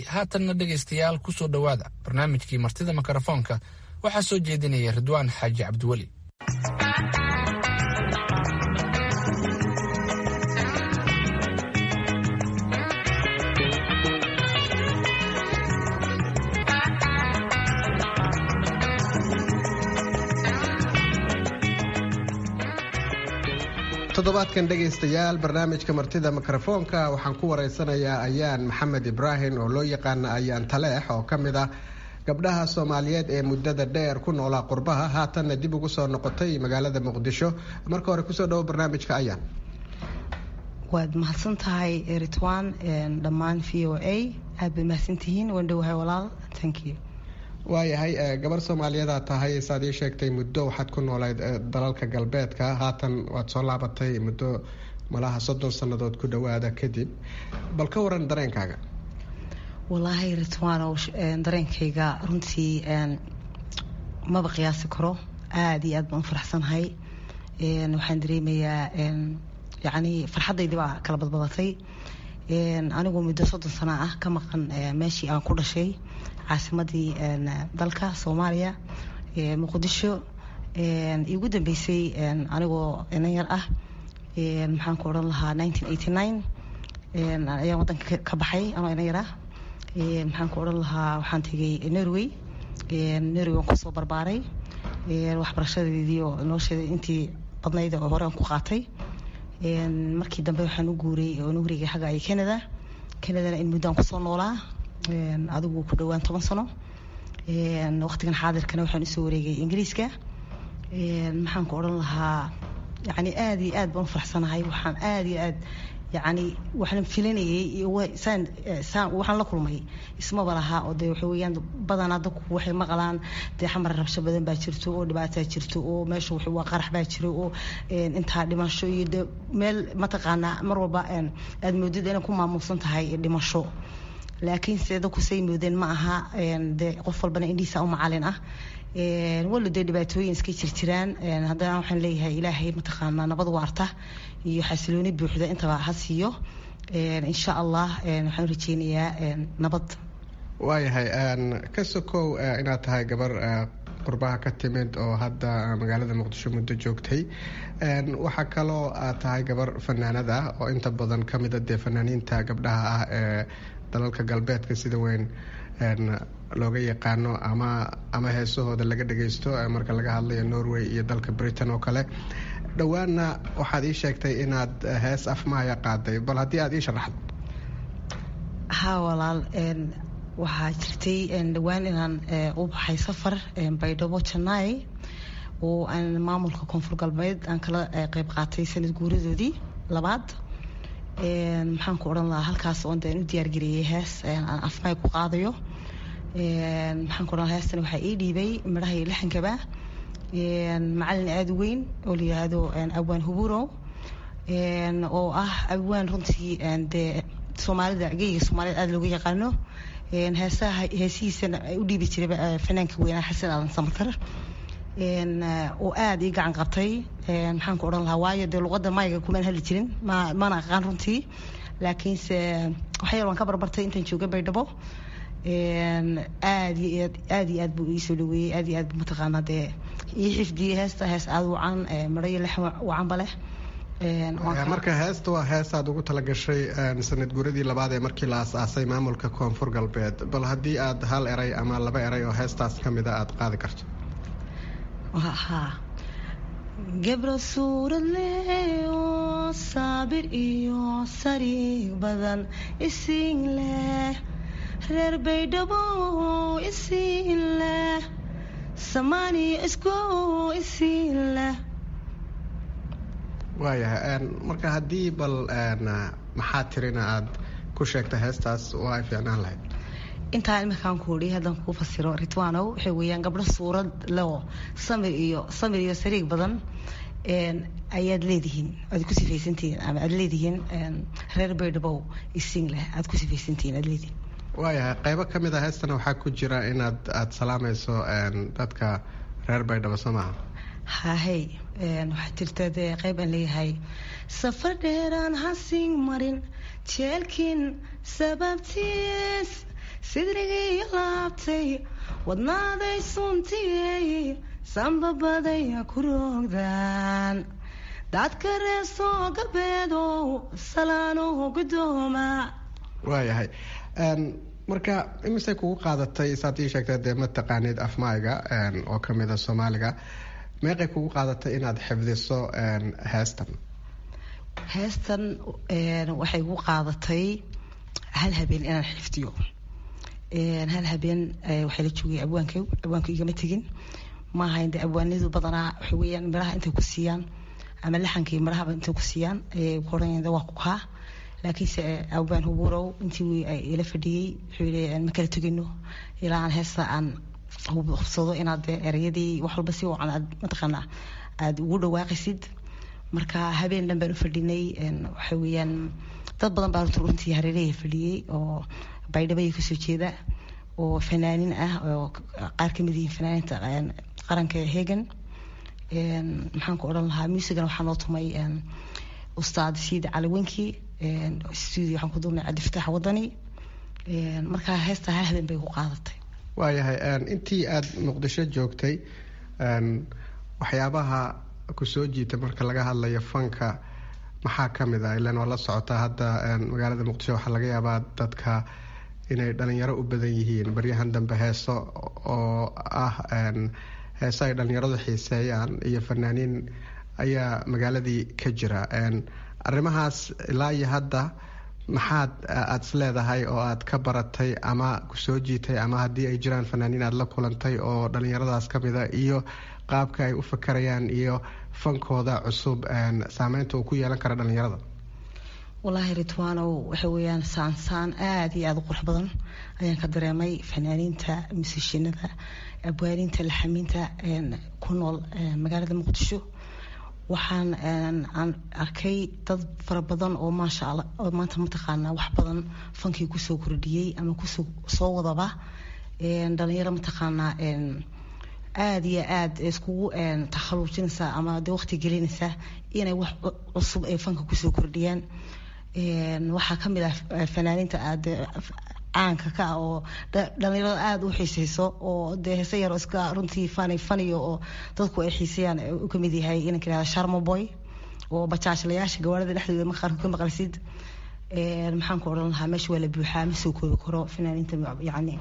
haatanna dhegaystayaal ku soo dhowaada barnaamijkii martida mikrofoonka waxaa soo jeedinaya ridwaan xaaji cabdiweli toddobaadkan dhegaystayaal barnaamijka martida mikrofoonka waxaan ku wareysanayaa ayaan maxamed ibraahim oo loo yaqaana ayaan taleex oo ka mid ah gabdhaha soomaaliyeed ee muddada dheer ku noolaa qurbaha haatanna dib ugu soo noqotay magaalada muqdisho marka hore kusoo dhawo barnaamijka ayaan waad mahadsan tahay ritwan dhammaan v o a aad bay mahadsantihiin waan dhowahay walaal thank you waayahay gabar soomaaliyadaa tahay saad ii sheegtay muddo waxaad ku noolayd dalalka galbeedka haatan waad soo laabatay muddo malaha soddon sannadood ku dhowaada kadib bal ka waran dareenkaaga wallaahi ritwaanow dareenkayga runtii maba qiyaasi karo aada iyo aad baan u faraxsanahay waxaan dareemayaa yacni farxaddaydii baa kala badbadatay anigu muddo soddon sano ah ka maqan meeshii aan ku dhashay caasimadii dalka soomaaliya muqdisho igu dambeysay anigoo inan yar ah maxaan ku odhan lahaa ayaan wadanka ka baxay anoo inan yar ah maxaan ku odhan lahaa waxaan tegay norway norway waan kusoo barbaaray waxbarashadeedii oo nolosheeda intii badnayd oo hore aan ku qaatay markii dambe waxaan u guuray oo nu wareegay xagga ay canada canadana in muddaan kusoo noolaa adigu ku dhowaan toban sano waqtigan xaadirkana waxaan usoo wareegay ingiriiska maxaan ku odhan lahaa yani aada iyo aad baan u faraxsanahay waxaan aada iyo aad yani waxaan filanayay saan saan waxaan la kulmay ismaba lahaa oo dee waxa weeyaan badanaa dadku waxay maqlaan dee xamar rabsho badan baa jirto oo dhibaataa jirto oo meesha wax waa qarax baa jiro oo intaa dhimasho iyo de meel mataqaanaa mar walba aad moodid inay ku maamuusan tahay dhimasho laakiin se dadku say moodeen ma aha dee qof walbana indhihiisa u macalin ah walo dee dhibaatooyin iska jirjiraan haddana waxaan leeyahay ilaahay mataqaanaa nabad waarta iyo xasilooni buuxda intaba ha siiyo insha allah waxaan rajeynayaa nabad waayahay ka sokow inaad tahay gabar qurbaha ka timid oo hadda magaalada muqdisho muddo joogtay waxaa kaloo aad tahay gabar fanaanad ah oo inta badan ka mida dee fanaaniinta gabdhaha ah ee dalalka galbeedka sida weyn looga yaqaano ama ama heesahooda laga dhagaysto marka laga hadlayo norway iyo dalka britain oo kale dhowaanna waxaad ii sheegtay inaad hees afmaaya qaaday bal haddii aad ii sharaxdo ha walaal waxaa jirtay dhowaan inaan u baxay safar baydhabo janai oo aan maamulka koonfur galbeed aan kala qeyb qaatay sanad guuradoodii labaad maxaan ku odhan lahaa halkaas oon deen u diyaargareeyay hees aan afmaay ku qaadayo maxaan ku odhan lahaa heestana waxaa ii dhiibay midhaha iyo lixankaba macalin aada u weyn oo la yidhaahdo awaan huburo oo ah awaan runtii dee soomaalida geyga soomaaliyed aada looga yaqaano heesaha heesihiisana u dhiibi jiray fanaanka weynaa xasan aadan samatar oo aada ii gacan qabtay maxaan ku odhan lahaa waayo dee luqadda mayga kumaan hadli jirin ma mana aqaan runtii laakiinse waxyar waan ka barbartay intaan jooga baydhabo aad iyo aad aad iyo aad buu iisoo dhaweeyey aad iyo aad buu mataqaanaa dee ii xifdiyey heesta hees aada wacan midho iyo lex wacanba leh marka heesta waa heesaad ugu talagashay sanad guuradii labaad ee markii la aas-aasay maamulka koonfur galbeed bal haddii aad hal eray ama laba eray oo heestaas ka mida aada qaadi karto ha gabro suurad leh oo saabir iyo sariig badan isiin leh reer baydhabo isiin leh samaaniyo isku isiin leh waayahay marka haddii bal maxaa tirina aada ku sheegta heestaas waa ay fiicnaan lahayd intaa iminkaan kuudhi haddaan kuu fasiro ritwanow waxay weeyaan gabdho suurad leo samir iyo samir iyo sariig badan ayaad leedihiin aad ku sifaysantihiin ama aad leedihiin reer baydhabow isiin leh aad ku sifaysantihiin aad leedihiin waayahay qaybo ka mid a heestana waxaa ku jira inaad aada salaamayso dadka reer baydhabo soo maaha hahey waxaa jirta dee qayb aan leeyahay safar dheeraan hasiin marin jeelkin sababtiis sidrigii laabtay wadnaaday suntiyey sanbabaday ku roogdaan dadka reer soo galbeedow salaano gudooma waayahay marka imisay kugu qaadatay saad ii sheegtay dee ma taqaanid afmaayga oo kamida soomaaliga meeqay kugu qaadatay inaad xifdiso heestan heestan waxay gu qaadatay hal habeen inaan xifdiyo hal habeen waxaa la joogay abwaanka abwaanku igama tegin maahayn de abwaanadu badanaa waxa weyaan miraha intay ku siiyaan ama laxankii mirahaba intay ku siiyaan kuoran waa ku kaa laakiinse abwaan hubuurow intii ila fadhiyey wuxuu yii ma kala tegino ilaa aan heesta aan hubsado inaad ereyadii wax walba si wacan aad mataqaanaa aada ugu dhawaaqaysid marka habeen dhan baan u fadhinay waxa weeyaan dad badan baa runtii hareerahaya fadhiyey oo baydhabaya kasoo jeeda oo fanaanin ah oo qaar kamid yihiin fanaaninta qaranka hegan maxaan ku odhan lahaa muusigana waxaa noo tumay ustaad siid cali wenki studio waxaan ku duubnay cabdifataax wadani markaa heesta hal habeen bay ku qaadatay waayahay intii aada muqdisho joogtay waxyaabaha kusoo jiita marka laga hadlayo fanka maxaa kamid ah ilan waa la socotaa hadda magaalada muqdisho waxaa laga yaabaa dadka inay dhalinyaro u badan yihiin baryahan dambe heeso oo ah heeso ay dhalinyaradu xiiseeyaan iyo fanaaniin ayaa magaaladii ka jira arrimahaas ilaa iyo hadda maxaad aada is leedahay oo aad ka baratay ama kusoo jiitay ama haddii ay jiraan fanaaniin aada la kulantay oo dhalinyaradaas kamida iyo qaabka ay u fakarayaan iyo fankooda cusub saameynta uu ku yeelan kara dhalinyarada wallaahi ritwanow waxa weeyaan saansaan aada iyo aada u qurux badan ayaan ka dareemay fanaaniinta musishinada abwaaniinta laxamiinta ku nool magaalada muqdisho waxaan aan arkay dad fara badan oo maasha alla oo maanta mataqaanaa wax badan fankii kusoo kordhiyey ama kusoo soo wadaba dhalinyaro mataqaanaa aada iyo aada iskugu takhaluujinaysaa ama de waqti gelinaysaa inay wax cusub ay fanka kusoo kordhiyaan waxaa kamid ah fanaaniinta aada caanka ka ah oo dhalinyarada aada u xiiseyso oo dee heese yar iska runtii fani faniyo oo dadku ay xiiseeyaan u kamid yahay inanka yihahda sharmaboy oo bajaajlayaasha gawaarida dhexdooda ma qaarkood ka maqlaysid maxaan ku odhan lahaa meesha waa la buuxaa ma soo koobi karo fanaaniinta yacni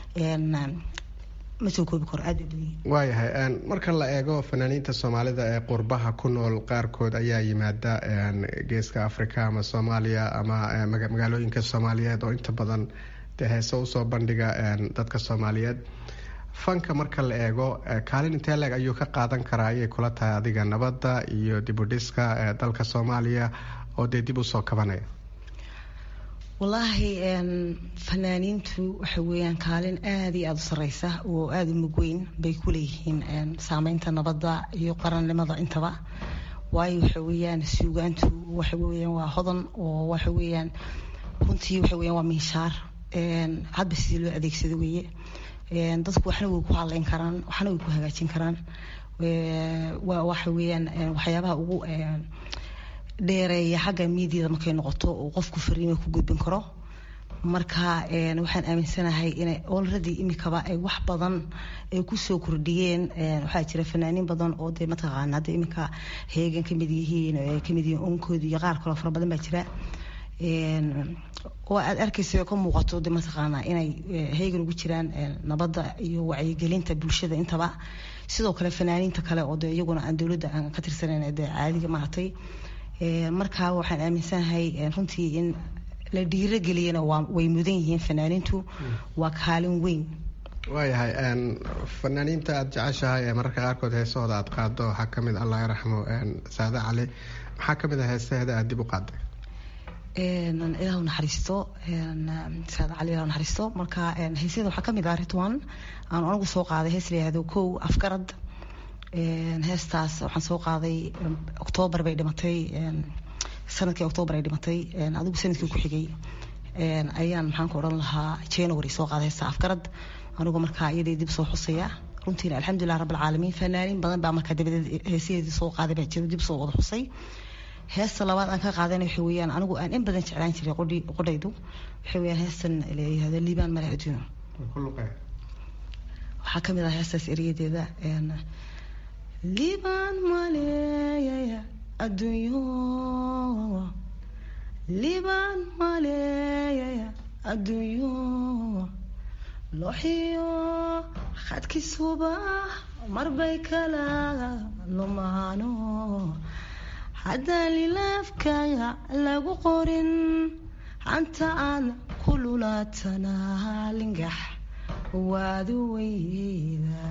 ma soo koobi karo aada waayahay marka la eego fanaaniinta soomaalida ee qurbaha ku nool qaarkood ayaa yimaada geeska africa ama soomaaliya ama magaalooyinka soomaaliyeed oo inta badan dee heese usoo bandhiga dadka soomaaliyeed fanka marka la eego kaalin intee leeg ayuu ka qaadan karaa ayay kula tahay adiga nabadda iyo dibudhiska dalka soomaaliya oo dee dib usoo kabanaya wallaahi fanaaniintu waxa weeyaan kaalin aada iyo aada u sareysa oo aada u mugweyn bay ku leeyihiin saameynta nabadda iyo qarannimada intaba waayo waxa weeyaan suugaantu waxa weeyaan waa hodan oo waxa weeyaan runtii waxa weeyaan waa minshaar hadba sidii loo adeegsado weeye dadku waxna way ku hadleyn karaan waxna way ku hagaajin karaan waa waxa weeyaan waxyaabaha ugu dheereeya xagga miidiyada markay noqoto uu qofku fariima ku gudbin karo marka waxaan aaminsanahay inay olredy imikaba ay wax badan ay kusoo kordhiyeen waxaa jira fanaaniin badan oo dee mataqaana hadda iminka heegan kamid yihiin ay kamid yihiin onkoodi iyo qaar kaloo fara badan baa jira oo aad arkaysa ka muuqato de mataqaana inay heegan ugu jiraan nabadda iyo wacyigelinta bulshada intaba sidoo kale fanaaniinta kale oo de iyaguna aan dowladda aan ka tirsanayn de caadiga maaragtay markaa waxaan aaminsanahay runtii in la dhiirogeliyana way mudan yihiin fanaaniintu waa kaalin weyn waayahay fanaaniinta aada jeceshahay ee mararka qaarkood heesahooda aada qaado waxaa kamid allah yaraxmo saade cali maxaa kamid a heesaheeda aada dib u qaaday ilahu naxariisto saade cali ilahu naxariisto marka heesyada waxaa kamid ah ritwan aan anigu soo qaaday hees la yihahdo kow afgarad heestaas waxaan soo qaaday octoobar bay dhimatay sanadkii octoobar ay dhimatay adigu sanadkii ku xigay ayaan maxaan ku odhan lahaa january soo qaaday heesta afgarad anigu markaa iyadii dib soo xusaya runtiina alxamdulilah rabbilcaalamiin fanaaniin badan baa markaa dabadeed heesaheedii soo qaaday baa jiro dib soo wada xusay heesta labaad aan ka qaadana waxa weeyaan anigu aan in badan jeclaan jiray qodhaydu waxa weeyaan heestan la yihahdo liibaan male adduuno waxaa ka mid ah heestaas eriyadeeda liibaan maleeyaya adduunyo liibaan maleeyaya adduunyo looxiyo khadkisuba marbay kala lumaano haddaan lilaafkaaga lagu qorin hanta aan ku lulaatana lingax waadu weyda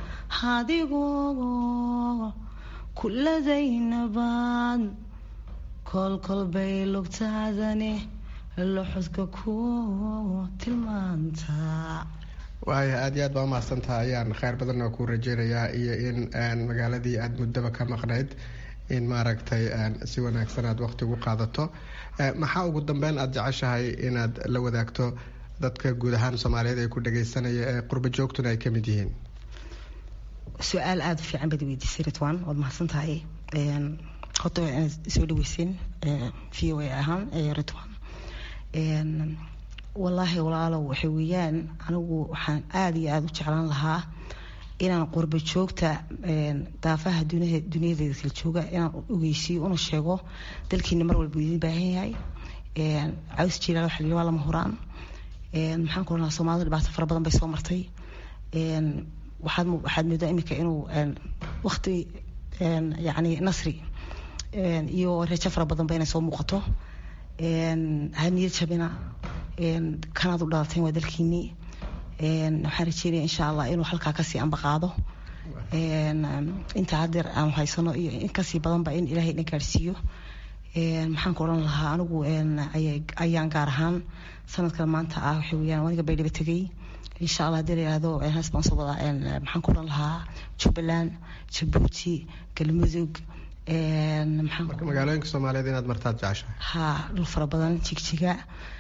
hadigoo kuladaynabaad kolkolbay lugtaadani loxodka ku tilmaantaa waaya aad iyo aad baa umahadsantaha ayaan kheyr badan oo ku rajeynayaa iyo in magaaladii aada muddaba ka maqnayd in maaragtay si wanaagsan aad waqti ugu qaadato maxaa ugu dambeyn aada jeceshahay inaad la wadaagto dadka guud ahaan soomaaliyeed ee ku dhageysanaya ee qurbo joogtuna ay kamid yihiin su-aal aada u fiican baad weydiisay ritwan waad mahadsan tahay horta waa inaad soo dhaweyseen v o a ahaan ritwan wallaahi walaalow waxa weeyaan anigu waxaan aada iyo aada u jeclaan lahaa inaan qurbo joogta daafaha dunyadeeda kala jooga inaan ogeysiiyo una sheego dalkiina mar walba idin baahan yahay caws jilaal waxa la waa lama huraan maxaan ku oranaa soomaalida dhibaato fara badan bay soo martay waxaad waxaad moodaa iminka inuu waqti yacni nasri iyo rajo fara badan ba inay soo muuqato haniyad jabina kanaad u dhalateen waa dalkiinii waxaan rajeynaya insha allah inuu halkaa kasii ambaqaado inta hadeer aanu haysano iyo in kasii badanba in ilaahay na gaadhsiiyo maxaan ku odhan lahaa anigu ayaan gaar ahaan sanadkan maanta ah waxa weyaan aniga baydhaba tegay insha allah hadii la yihahdo hees baan soo wadaa maxaan ku odhan lahaa jubbaland jabuuti galmudug marka magaalooyinka soomaaliyeed inaad martaad jeceshahay ha dhul fara badan jigjiga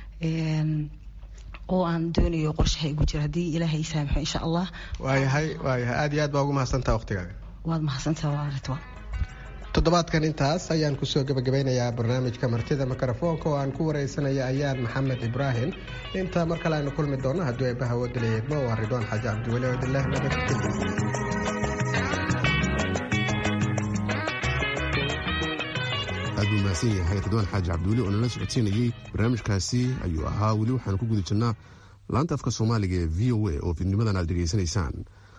oo aan doonayo qorshaha igu jira haddii ilaahay saamaxo insha allah waayahay waayahay aada iyo aad baa ugu mahadsantaha waqtigaaga waad mahadsantaha waa ritwan toddobaadkan intaas ayaan kusoo gebagabeynayaa barnaamijka martida mikrofoonka oo aan ku wareysanaya ayaan maxamed ibraahim inta mar kale aynu kulmi doono hadduu eebbaha wodalayeedmo waa ridwaan xaaji cabdiweli odileh nabadgelyo aad buu mahadsan yahay ridwaan xaaji cabdiweli oo nala socodsiinayey barnaamijkaasi ayuu ahaa weli waxaanu ku guda jirnaa laanta afka soomaaliga ee v o a oo fidnimadan aad dhegaysanaysaan